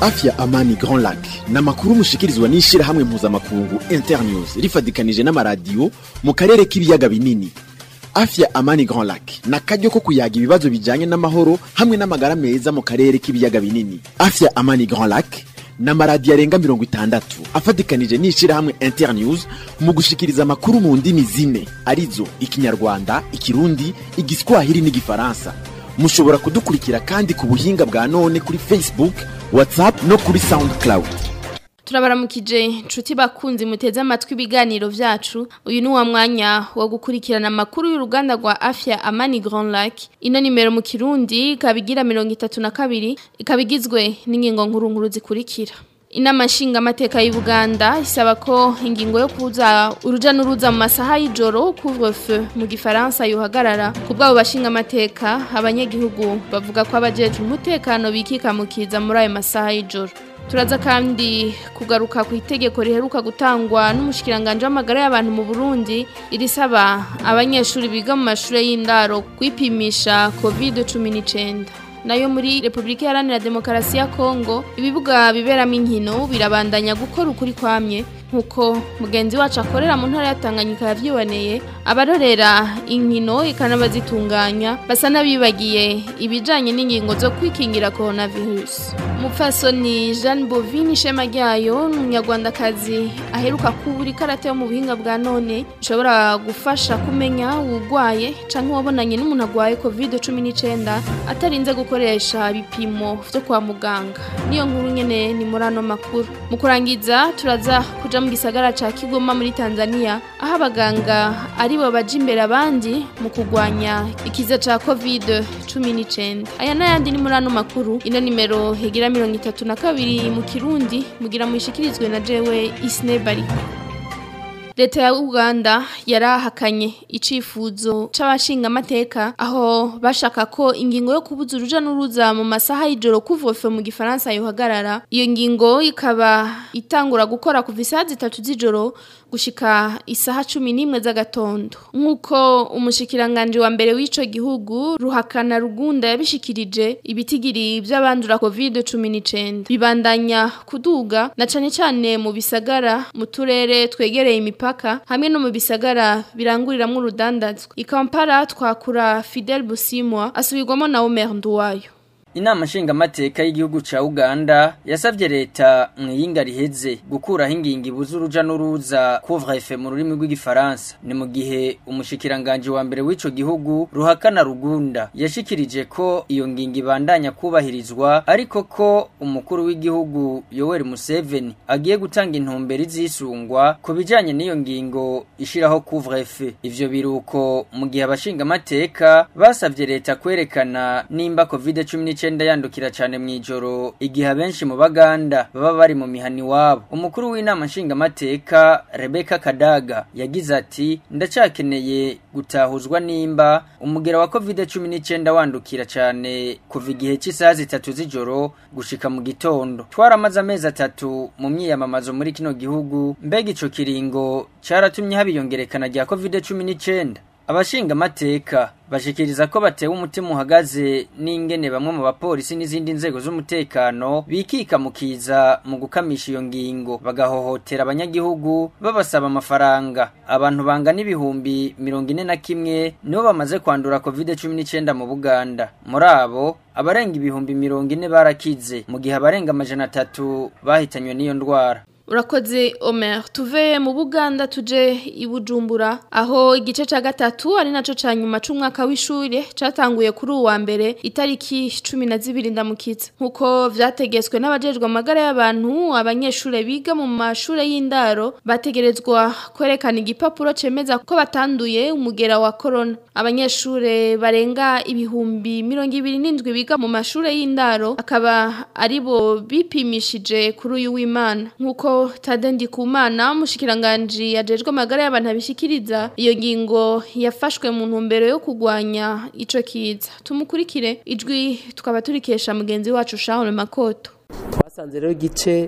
afya amani grand lac ni amakuru mushikirizwa n'ishyirahamwe mpuzamakungu internews rifatikanije n'amaradiyo mu karere k'ibiyaga binini afya amani grand lac ni akaryo ko kuyaga ibibazo bijyanye n'amahoro hamwe n'amagara meza mu karere k'ibiyaga binini afya amani grand lac ni amaradiyo arenga mirongo itandatu afatikanije n'ishyirahamwe internews mu gushikiriza amakuru mu ndimi zine arizo ikinyarwanda ikirundi igiswahili n'igifaransa mushobora kudukurikira kandi ku buhinga bwa none kuri facebook whatsapp no kuri soundcloud turabaramukije nshuti bakunzi muteze amatwi ibiganiro vyacu uyu ni wa mwanya wo gukurikirana amakuru y'uruganda rwa afya amani grand lac ino nimero mu kirundi ikaba igira mirongo itatu na kabiri ikaba igizwe n'ingingo nkuru nkuru zikurikira inama nshingamateka y'u Buganda isaba ko ingingo yo kuza uruja n'uruza mu masaha y'ijoro couvre-feu mu gifaransa yohagarara ku bw'abo bashingamateka abanyagihugu bavuga ko abajeje umutekano bikikamukiza muri ayo masaha y'ijoro turaza kandi kugaruka ku itegeko riheruka gutangwa n'umushikiranganje w'amagara y'abantu mu Burundi irisaba abanyeshuri biga mu mashuri y'indaro kwipimisha covid 19 nayo muri Republika Iharanira Demokarasi ya Kongo ibibuga biberamo inkino birabandanya gukora ukuri kwamye nkuko mugenzi wacu akorera mu ntara ya Tanganyika yavyiboneye abarorera inkino ikanabazitunganya basa n'abibagiye ibijanye n'ingingo zo kwikingira coronavirus Mupfasoni Jeanne Bovini shema ryayo n'umunyarwandakazi aheruka kubura ikarate yo mu buhinga bwa none ishobora gufasha kumenya urwaye canke wabonanye n'umuntu agwaye covid 19 atarinze gukoresha ibipimo vyo kwa muganga niyo nkuru nyene ni muri ano makuru mu kurangiza turaza kuja mu gisagara ca Kigoma muri Tanzania aho abaganga ari bo baje imbere abandi mu kugwanya ikiza ca covid 19 aya n'ayandi ni muri ano makuru ino nimero higira mirongo itatu na kabiri mu kirundi mugira muyishikirizwe na jewe isine bariko leta ya uganda yarahakanye icifuzo c'abashingamateka aho bashaka ko ingingo yo kubuza uruja n'uruza mu masaha y'ijoro kuvofe mu gifaransa yohagarara iyo ngingo ikaba itangura gukora kuva isaha zitatu z'ijoro gushika isaha cumi n'imwe z'agatondo nk'uko umushikiranganje wa mbere w'ico gihugu ruhakana rugunda yabishikirije ibitigiri vy'abandura covid cumi n'icenda bibandanya kuduga na cane cane mu bisagara mu turere twegereye imipaka hamwe no mu bisagara biranguriramwo urudandazwa ikampara twakura Fidel Busimwa asubirwamo na Omer Nduwayo Inama nshingamateka y'igihugu ca Uganda yasavye leta mwiyinga riheze gukuraho ingingo ibuza uruja n'uruza couvre-feu mu rurimi rw'igifaransa ni mu gihe umushikiranganje wa mbere w'ico gihugu ruhakana rugunda yashikirije ko iyo ngingo ibandanya kubahirizwa ariko ko umukuru w'igihugu Yoweri Museveni agiye gutanga intumbero izisungwa ku bijanye n'iyo ngingo ishiraho couvre-feu ivyo biruko mu gihe abashingamateka basavye leta kwerekana nimba covid 19 icenda yandukira cyane mu ijoro igihe abenshi mu baganda baba bari mu mihani wabo umukuru w'inama nshingamateka Rebecca Kadaga yagize ati ndacakeneye gutahuzwa nimba umugera wa covid-19 wandukira cyane kuva igihe cy'isaha zitatu z'ijoro gushika mu gitondo twaramaze amezi atatu mu myiyamamazo muri kino gihugu mbega ico kiringo caratumye habiyongerekana rya covid-19 abashinga amateka bashikiriza ko batewe umutima uhagaze n'ingene bamwe mu bapolisi n'izindi nzego z'umutekano bikika mukiza mu gukamisha iyo ngingo bagahohotera abanyagihugu babasaba amafaranga abantu bangana ibihumbi mirongo ine na kimwe nibo bamaze kwandura covid cumi n'icyenda mu buganda muri abo abarenga ibihumbi mirongo ine barakize mu gihe abarenga amajana atatu bahitanywe n'iyo ndwara urakoze Omer tuve mu Buganda tuje i Bujumbura aho igice ca gatatu ari naco ca nyuma c'umwaka w'ishure catanguye kuri uwa mbere itariki 12 ndamukitse nkuko vyategetswe n'abajejwe amagara y'abantu abanyeshure biga mu mashure y'indaro bategerezwa kwerekana igipapuro cemeza ko batanduye umugera wa corona abanyeshure barenga ibihumbi 27 biga mu mashure y'indaro akaba aribo bipimishije kuri uyu w'Imana nkuko Tadendi Kumana mushikiranganje yajejwe amagara y'abantu abishikiriza iyo ngingo yafashwe mu ntumbero yo kugwanya ico kiza tumukurikire ijwi tukaba turikesha mugenzi wacu Charles Makoto twasanze rero igice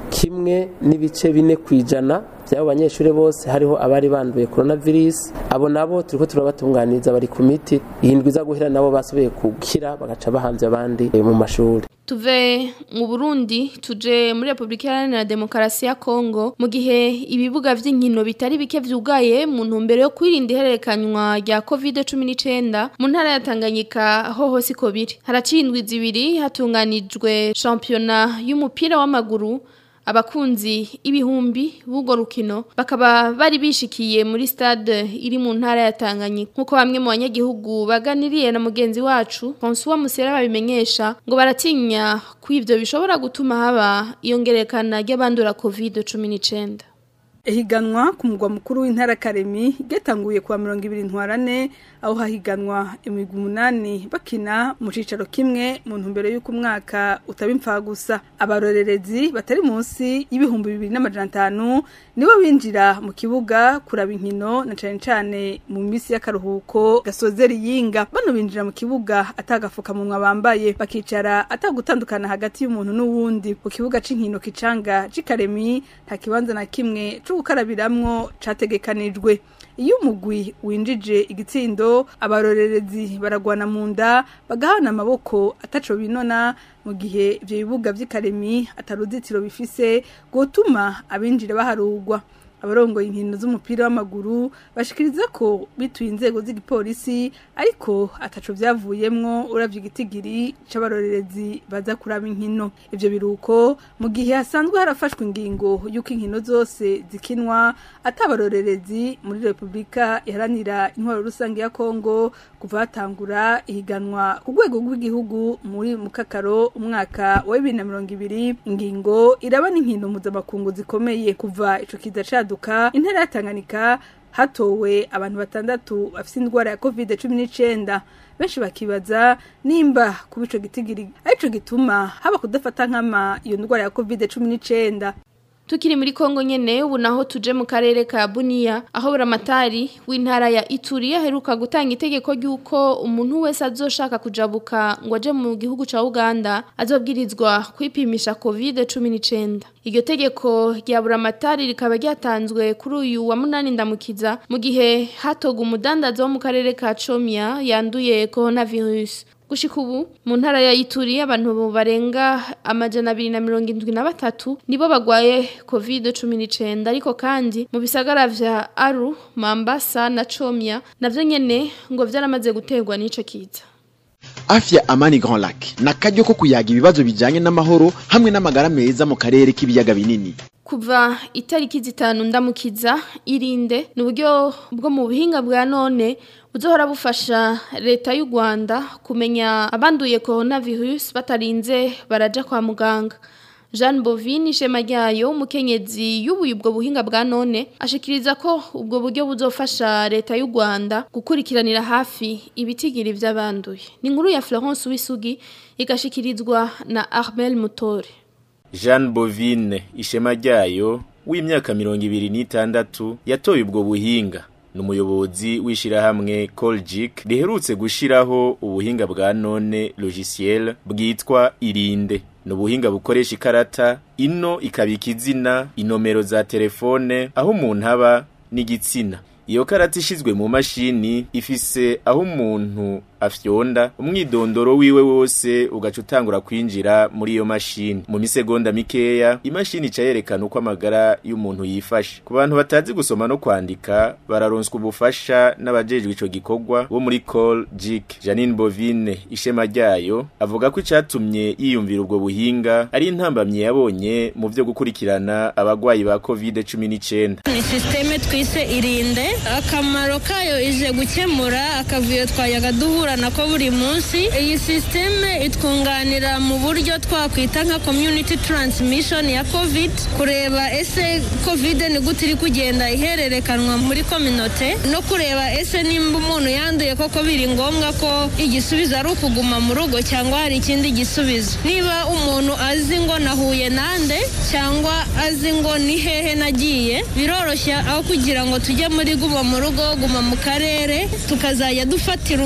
kimwe n'ibice bine ku ijana by'abo banyeshuri bose hariho abari banduye coronavirus abo nabo turiko turabatunganiriza bari ku miti ihindwi iza guhera nabo basubiye gukira bagaca bahanze abandi mu mashuri tuve mu Burundi tuje muri Republika Iharanira Demokarasi ya Kongo mu gihe ibibuga vy'inkino bitari bike vyugaye mu ntumbero yo kwirinda ihererekanywa rya COVID-19 mu ntara ya Tanganyika ho hose ko biri haracindwi zibiri hatunganijwe championnat y'umupira w'amaguru abakunzi ibihumbi b'ubwo rukino bakaba bari bishikiye muri stade iri mu ntara ya Tanganyika nkuko bamwe mu banyagihugu baganiriye na mugenzi wacu François Musera babimenyesha ngo baratinya ko ivyo bishobora gutuma haba iyongerekana ry'abandura COVID-19 Ehiganwa ku mugwa mukuru w'intara Karemi getanguye kwa 200 ntwarane aho hahiganwa imigwi umunani bakina mu cicaro kimwe mu ntumbero y'uko umwaka utabimfa gusa abarorerezi batari munsi y'ibihumbi 2500 nibo binjira mu kibuga kuraba inkino na cane cane mu misi y'akaruhuko gasozera yinga bano binjira mu kibuga atagafuka mu bambaye bakicara atagutandukana hagati y'umuntu n'uwundi ku kibuga c'inkino kicanga c'ikaremi nta kibanza na kimwe co gukarabiramwo categekanijwe iyo umugwi winjije igitsindo abarorerezi baragwana mu nda bagahana amaboko ataco binona mu gihe ivyo bibuga vy'ikaremi ataruzitiro bifise gutuma abinjira baharugwa abarongoye inkino z'umupira w'amaguru bashikiriza ko bituye inzego z'igipolisi ariko ataco vyavuyemwo uravye igitigiri c'abarorerezi baza kuraba inkino ivyo biruko mu gihe hasanzwe harafashwe ingingo y'uko inkino zose zikinwa atabarorerezi muri Republika iharanira intwaro rusange ya Kongo kuva hatangura ihiganwa ku rwego rw'igihugu muri mukakaro umwaka wa 2020 ingingo iraba n'inkino mpuzamakungu zikomeye kuva ico kiza caduka intara ya Tanganyika hatowe abantu batandatu bafite indwara ya covid 19 benshi bakibaza nimba kuba ico gitigiri arico gituma haba kudafata nkama iyo ndwara ya covid 19 Tukiri muri Kongo nyene ubu naho tuje mu karere ka Bunia aho buramatari w'intara ya Ituri aheruka gutanga itegeko ry'uko umuntu wese azoshaka kujabuka ngo aje mu gihugu ca Uganda azobwirizwa kwipimisha COVID-19 iryo tegeko rya buramatari rikaba ryatanzwe kuri uyu wa munani ndamukiza mu gihe hatoga umudandaza wo mu karere ka Chomia yanduye coronavirus Gushika ubu mu ntara ya Ituri abantu barenga amajana abiri na mirongo indwi na batatu nibo bagwaye COVID-19 ariko kandi mu bisagara vya Aru, Mambasa na Chomia navyo nyene ngo vyaramaze guterwa n'ico kiza. Afya Amani Grand Lac na karyo ko kuyaga ibibazo bijanye n'amahoro hamwe n'amagara meza mu karere k'ibiyaga binini. Kuva itariki zitanu ndamukiza irinde ni uburyo bwo mu buhinga bwa none buzohora bufasha leta y'u Rwanda kumenya abanduye coronavirus batarinze baraja kwa muganga. Jean Bovine ishema ryayo umukenyezi y'ubuye ubwo buhinga bwa none ashikiriza ko ubwo buryo buzofasha leta y'u Rwanda gukurikiranira hafi ibitigiri vy'abanduye. Ni inkuru ya Florence Wisugi igashikirizwa na Armel Mutore. Jean Bovine ishema ryayo w'imyaka mirongo ibiri n'itandatu yatoye ubwo buhinga ni umuyobozi w'ishyirahamwe Colgic riherutse gushyiraho ubuhinga bwa none logiciel bwitwa irinde ni ubuhinga bukoresha ikarata ino ikabika izina inomero za telefone aho umuntu aba n'igitsina iyo karata ishizwe mu mashini ifise aho umuntu afyonda umwidondoro wiwe wose ugaca utangura kwinjira muri iyo mashini mu misegonda mikeya imashini ica yerekana uko amagara y'umuntu yifashe ku bantu batazi gusoma no kwandika bararonswa ubufasha n'abajejwe ico gikorwa bo muri Call Jik Janine Bovine ishema ryayo avuga ko icatumye yiyumvira ubwo buhinga ari intambamye yabonye mu vyo gukurikirana abagwayi ba COVID-19 ni systeme twise irinde akamaro kayo ije gukemura akavuyo twayaga duhura nako buri munsi iyi systeme itwunganira mu buryo twakwita nka community transmission ya covid kureba ese covid ni gute iri kugenda ihererekanwa muri kominote no kureba ese nimba umuntu yanduye koko biri ngombwa ko igisubizo ari ukuguma mu rugo cyangwa hari ikindi gisubizo niba umuntu azi ngo nahuye nande cyangwa azi ngo ni hehe nagiye biroroshya aho kugira ngo tujye muri guma mu rugo guma mu karere tukazajya dufatira umwanzuro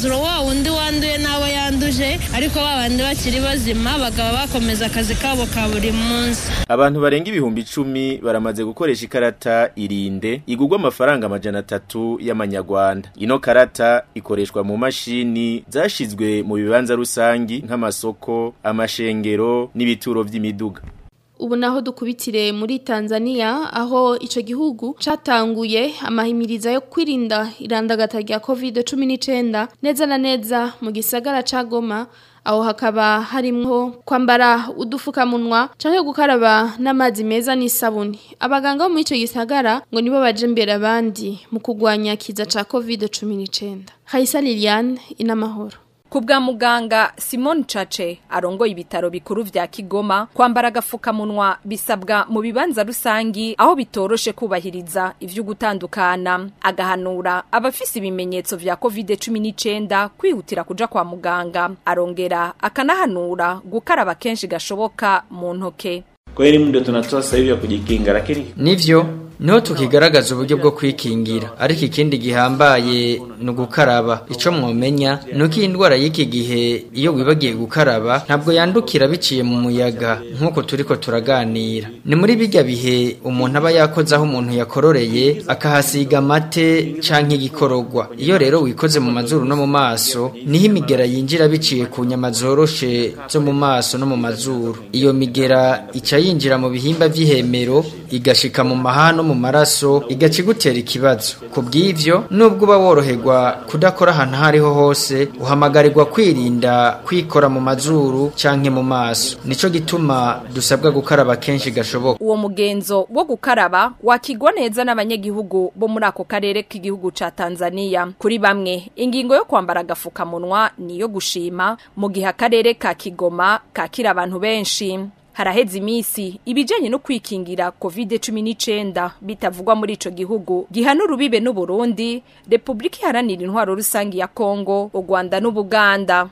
umwanzuro wa wundi wanduye n'abo yanduje ariko ba bandi bakiri bazima bakaba bakomeza akazi kabo ka buri munsi Abantu barenga ibihumbi icumi baramaze gukoresha ikarata irinde igurwa amafaranga amajana atatu y'amanyarwanda. Ino karata ikoreshwa mu mashini zashizwe mu bibanza rusangi nk'amasoko, amashengero n'ibituro vy'imiduga. ubu naho dukubitire muri Tanzania aho ico gihugu catanguye amahimiriza yo kwirinda irandagata rya COVID-19 neza na neza mu gisagara ca Goma aho hakaba harimwo kwambara udufukamunwa canke gukaraba n'amazi meza n'isabuni abaganga bo muri ico gisagara ngo nibo baje imbere abandi mu kugwanya kiza ca COVID-19 Haisa Liliane inamahoro Ku bwa muganga Simon Chache arongoye ibitaro bikuru vya Kigoma kwambara agafukamunwa bisabwa mu bibanza rusangi aho bitoroshe kubahiriza ivyo gutandukana agahanura abafise ibimenyetso vya COVID-19 kwihutira kuja kwa muganga arongera akanahanura gukaraba kenshi gashoboka mu ntoke Kwa hiyo elimu ndio tunatoa sasa hivi ya kujikinga, lakini Nivyo niho tukigaragaza uburyo bwo kwikingira ariko ikindi gihambaye ni ugukaraba ico mwomenya nuko iyi ndwara y'iki gihe iyo wibagiye gukaraba ntabwo yandukira biciye mu muyaga nk'uko turiko turaganira ni muri bijya bihe umuntu aba yakoze aho umuntu yakororeye akahasiga amate canke igikororwa iyo rero wikoze mu mazuru no mu maso niho imigera yinjira biciye ku nyama zoroshe zo mu maso no mu mazuru iyo migera ica yinjira mu bihimba vy'ihemero igashika mu maha no mu maraso igaca igutera ikibazo ku bw'ivyo nubwo uba woroherwa kudakora ahantu aho ariho hose uhamagarirwa kwirinda kwikora mu mazuru canke mu maso nico gituma dusabwa gukaraba kenshi gashoboka uwo mugenzo wo gukaraba wakigwa neza n'abanyagihugu bo muri ako karere k'igihugu ca Tanzania kuri bamwe ingingo yo kwambara agafukamunwa niyo gushima mu gihe akarere ka Kigoma kakira abantu benshi haraheze imisi ibijanye no kwikingira COVID-19 bitavugwa muri ico gihugu gihana urubibe n'u Burundi Republika iharanira intwaro rusangi ya Kongo u Rwanda n'Ubuganda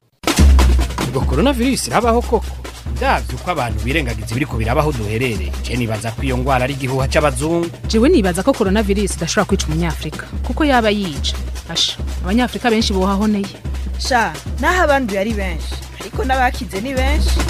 ubwo coronavirus irabaho koko ndavye uko abantu birengagiza ibiriko birabaho duherereye je nibaza ko iyo ngwara ari igihuha c'abazungu jewe nibaza ko coronavirus idashobora kwica umunyafrika kuko yaba yica asha abanyafrika benshi bohahoneye sha naho abanduye ari benshi ariko n'abakize ni benshi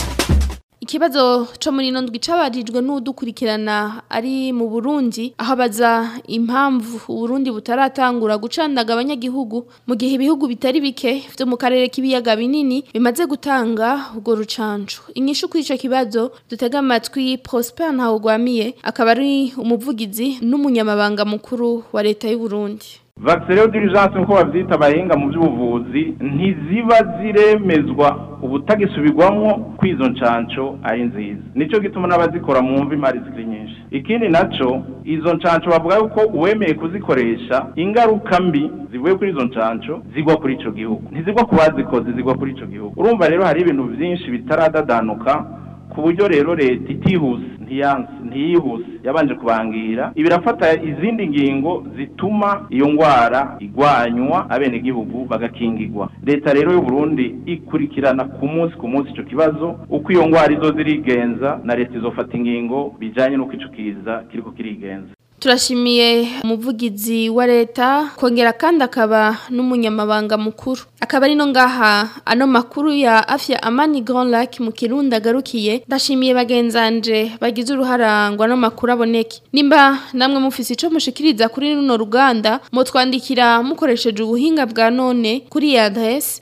Ikibazo co muri ino ndwi cabarijwe n'udukurikirana ari mu Burundi aho baza impamvu Burundi butaratangura gucandaga abanyagihugu mu gihe ibihugu bitari bike vyo mu karere k'ibiyaga binini bimaze gutanga ubwo rucanco. Inyishu kuri ico kibazo dutega amatwi Prosper Ntawugwamiye akaba ari umuvugizi n'umunyamabanga mukuru wa leta y'u Burundi. Vaccine d'urgence nko bavyita abahinga mu by'ubuvuzi ntiziba ziremezwa ubutagisubirwamwo kwizo ncanco ari nziza nico gituma n'abazikora mu mvi imari zikiri nyinshi ikindi naco izo ncanco bavuga yuko uwemeye kuzikoresha ingaruka mbi zivuye kuri izo ncanco zigwa kuri ico gihugu ntizigwa ku bazikoze zigwa kuri ico gihugu urumva rero hari ibintu vyinshi bitaradadanuka ku buryo rero leta itihuse ntiyanse ntiyihuse yabanje kubangira ibirafata izindi ngingo zituma iyo ngwara igwanywa abenegihugu bagakingirwa leta rero y'u Burundi ikurikirana ku munsi ku munsi ico kibazo uko iyo ngwara izo zirigenza na leta izofata ingingo bijanye n'uko ico kiza kiriko kirigenza Turashimiye umuvugizi wa leta kongera kandi akaba n'umunyamabanga mukuru akaba ari no ngaha ano makuru ya afya amani Grand Lac mu Kirundi agarukiye ndashimiye bagenzanje bagize uruharangwa no makuru aboneke nimba namwe mufise ico mushikiriza kuri runo ruganda mutwandikira mukoresheje ubuhinga bwa none kuri adresse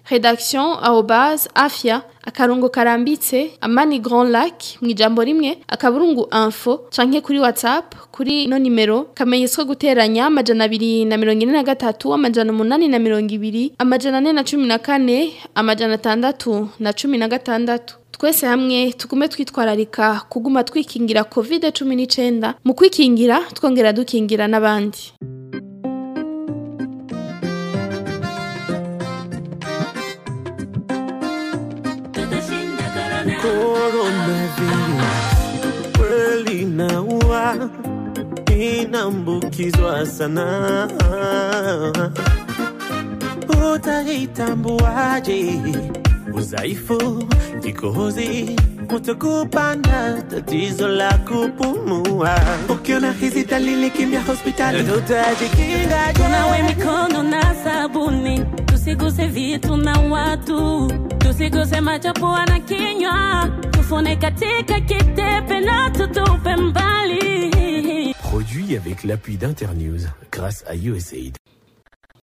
redaction@afya akarungo karambitse amani grand lac mu ijambo rimwe akaburungu info canke kuri whatsapp kuri no nimero kamenyeswa guteranya amajana abiri na mirongo ine na gatatu amajana umunani na mirongo ibiri amajana ane na cumi na kane amajana atandatu na cumi na gatandatu twese hamwe tugume twitwararika kuguma twikingira covid cumi n'icenda mu kwikingira twongera dukingira n'abandi Coronavirus kweli inaua, inaambukizwa sana. Utaitambuaje? Udhaifu, kikohozi, kutokupanda, tatizo la kupumua. Ukiona hizi dalili, kimbia hospitali, tutajikinga. Tunawe mikono na sabuni tusiguse vitu na watu, tusiguse macho, pua na kinywa, tufune katika kitepe na tutupe mbali. Produit avec l'appui d'Internews grâce à USAID.